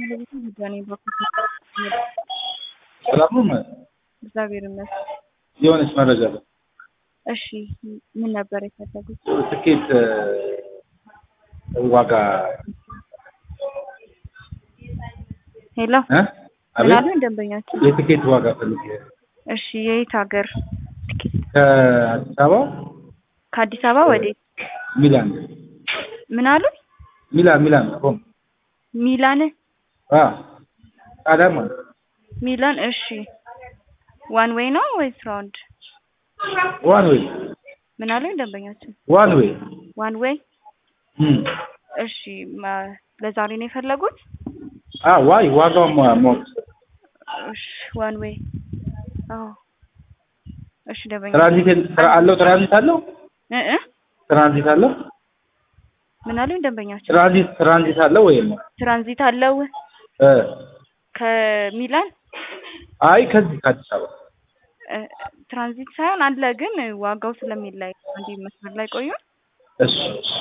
ሰላም ነው? እግዚአብሔር ይመስገን። የሆነች መረጃ ነው። እሺ ምን ነበር የፈለጉት? ትኬት ዋጋ ሄሎ እ? ምን አቤት አሉ ደንበኛችን? የትኬት ዋጋ ፈልጌ እሺ የየት ሀገር ትኬት? ከአዲስ አበባ ከአዲስ አበባ ወዴት? ሚላን ምን አሉ? ሚላን ሚላን ሮም ሚላን አ ጣሊያን ማለት ነው። ሚላን። እሺ ዋን ዌይ ነው ወይስ ራውንድ? ዋን ዌይ ምን አሉ ደንበኛችን? ዋን ዌይ ዋን ዌይ። እም እሺ ማ- ለዛሬ ነው የፈለጉት? አ ዋይ ዋጋውን ማ- ማወቅ እሺ ዋን ዌይ። አዎ እሺ ደንበኛ ትራንዚት ስራ አለው ትራንዚት አለው እ እ ትራንዚት አለው ምን አሉ ደንበኛችን? ትራንዚት ትራንዚት አለው ወይም ትራንዚት አለው እ ከሚላን አይ ከዚህ ከአዲስ አበባ እ፣ ትራንዚት ሳይሆን አለ፣ ግን ዋጋው ስለሚለያይ አንዴ መስመር ላይ ቆዩ። እሺ እሺ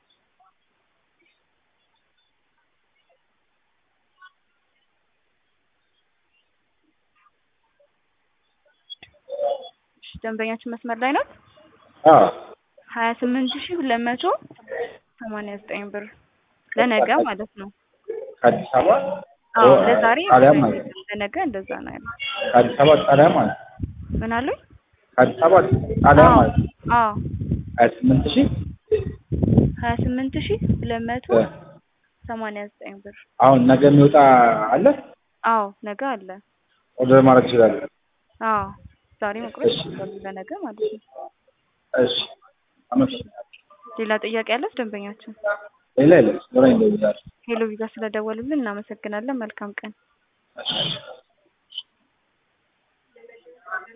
እሺ፣ ደንበኛችን መስመር ላይ ነው። አ ሀያ ስምንት ሺህ ሁለት መቶ ሰማንያ ዘጠኝ ብር ለነገ ማለት ነው። ከአዲስ አበባ አዎ ኦ፣ ለዛሬ ጣሊያን ማለት ነው። ለነገ እንደዛ ነው ያለው። ከአዲስ አበባ ጣሊያን ማለት ነው። ምን አሉኝ? ከአዲስ አበባ ጣሊያን አዎ ማለት ነው። አዎ ሀያ ስምንት ሺህ ሀያ ስምንት ሺህ ሁለት መቶ እ፣ ሰማንያ ዘጠኝ ብር። አሁን ነገ የሚወጣ አለ አዎ ነገ አለ። ኦርደር ማድረግ ይችላል። አዎ ዛሬ መቁረጥ እሺ። ይችላሉ ለነገ ማለት ነው። እሺ አመሰግናለሁ። ሌላ ጥያቄ ያለት ደንበኛችን? ሌላ የለም። ኖረኝ እንደዚህ ሄሎ ቪዛ ስለደወሉልን እናመሰግናለን። መልካም ቀን። እሺ